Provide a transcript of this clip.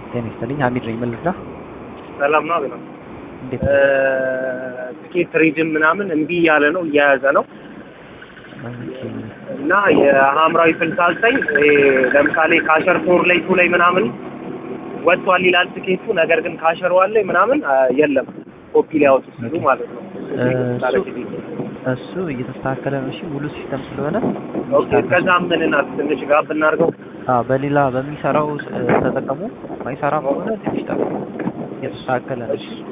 ጤና ይስጥልኝ ሀሚድ ነኝ ምን ልርዳ ሰላም ነው አቤላ። እንዴት ትኬት ሪጅም ምናምን እምቢ እያለ ነው እየያዘ ነው ኦኬ እና የሀምራዊ ስልሳ ዘጠኝ ለምሳሌ ካሸር ፎር ላይ ቱ ላይ ምናምን ወጥቷል ይላል ትኬቱ። ነገር ግን ካሸር ዋን ላይ ምናምን አ፣ የለም ኮፒ ሊያወጡ ሲሉ ማለት ነው። እሱ እየተስተካከለ ነው እሺ ሙሉ ሲስተም ስለሆነ ኦኬ ከዛ ምን እናት ትንሽ ጋር ብናርገው አዎ በሌላ በሚሰራው እ፣ ተጠቀሙ ማይሰራ ከሆነ ትንሽ ጠብቁ እየተስተካከለ ነው እሺ